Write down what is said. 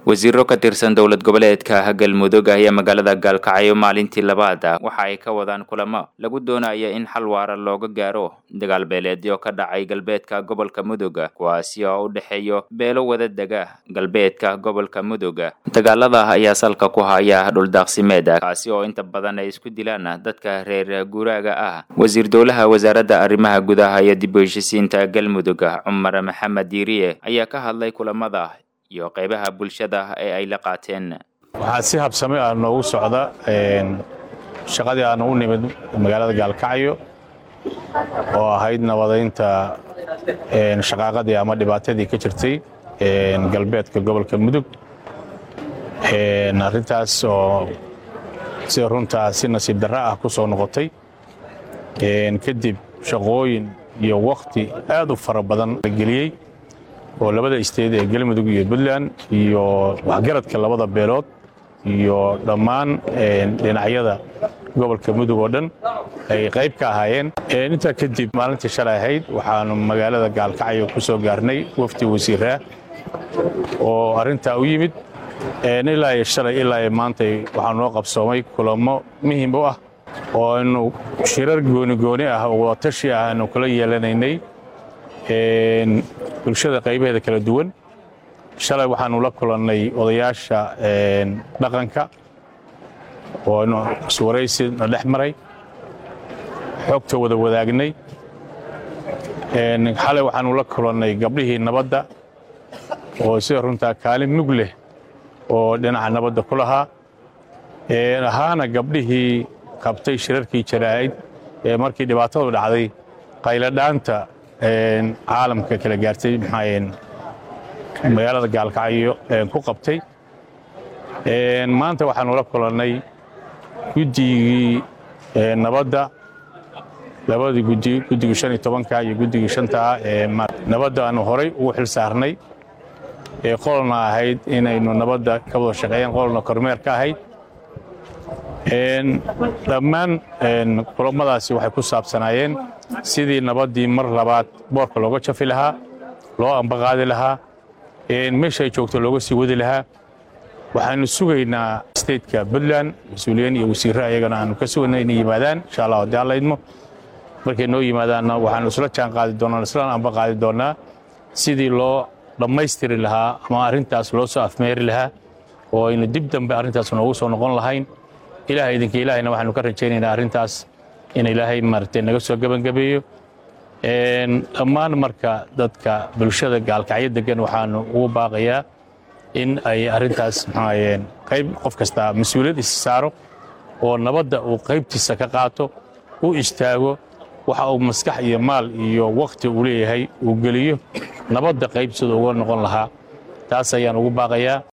wasiiro ka tirsan dowlad goboleedka galmudug ayaa magaalada gaalkacyo maalintii labaad waxa ay ka wadaan kulamo lagu doonaya in xal waara looga gaaro dagaal beeleedyo ka dhacay galbeedka gobolka mudug kuwaasi oo u dhexeeyo beelo wada dega galbeedka gobolka mudug dagaalada ayaa salka ku haya dhuldaaqsimeed kaasi oo inta badan ay isku dilaan dadka reer guuraaga ah wasiir dowlaha wasaaradda arrimaha gudaha iyo dib u heshisiinta galmudug cumar maxamed diiriye ayaa ka hadlay kulamada iyo qaybaha bulshada ee ay la qaateen waxaa si habsame ah noogu socda shaqadii aan u nimid magaalada gaalkacyo oo ahayd nabadaynta shaqaaqadii ama dhibaatadii ka jirtay galbeedka gobolka mudug arrintaas oo sida runtaa si nasiib darra ah ku soo noqotay kadib shaqooyin iyo wakhti aad u fara badan la geliyey oo labada isteed ee galmudug iyo puntland iyo waxgaradka labada beelood iyo dhammaan dhinacyada gobolka mudug oo dhan ay qayb ka ahaayeen intaa kadib maalintii shalay ahayd waxaanu magaalada gaalkacyo ku soo gaarnay wafdi wasiiraa oo arrintaa u yimid ilaa iyo shalay ilaa iyo maantay waxaa noo qabsoomay kulamo muhim u ah oo aynu shirar goonigooni ah oo watashi ah aanu kula yeelanaynay bulshada qaybaheeda kala duwan shalay waxaanu la kulannay odayaasha dhaqanka oo aynu iswaraysi na dhex maray xogta wada wadaagnay xalay waxaanu la kulannay gabdhihii nabadda oo sida runtaa kaalin mug leh oo dhinaca nabadda ku lahaa ahaana gabdhihii qabtay shirarkii jaraa'id ee markii dhibaatadu dhacday qayladhaanta caalamka kala gaartay magaalada gaalkacyo ku qabtay maanta waxaanu la kulannay guddigii nabadda labadii gudi guddigii shan iyo tobanka iyo guddigii shantaa ee nabadda aanu horay ugu xil saarnay ee qolna ahayd inaynu nabadda ka wada shaqeeyaan qolna kormeer ka ahayd dhammaan kulamadaasi waxay ku saabsanaayeen sidii nabaddii mar labaad boorka looga jafi lahaa loo ambaqaadi lahaa meesha ay joogto looga sii wadi lahaa waxaanu sugaynaa stateka puntland mas-uuliyiin iyo wasiirre ayagana aanu ka sugayna inay yimaadaan insha allah haddii alla idmo markay noo yimaadaanna waxaanu isla jaan qaadi doonaa isla ambaqaadi doonnaa sidii loo dhammaystiri lahaa ama arrintaas loo soo afmeeri lahaa oo aynu dib dambe arrintaas noogu soo noqon lahayn ilaah idinka ilaahayna waxaanu ka rajaynaynaa arrintaas in ilaahay maaragtay naga soo gebangabeeyo dhammaan marka dadka bulshada gaalkacyo degan waxaanu ugu baaqayaa in ay arrintaas maxaayeen qayb qof kasta mas-uuliyad is saaro oo nabadda uu qaybtiisa ka qaato u istaago waxa uu maskax iyo maal iyo wakhti uu leeyahay uu geliyo nabadda qayb sida uga noqon lahaa taas ayaan ugu baaqayaa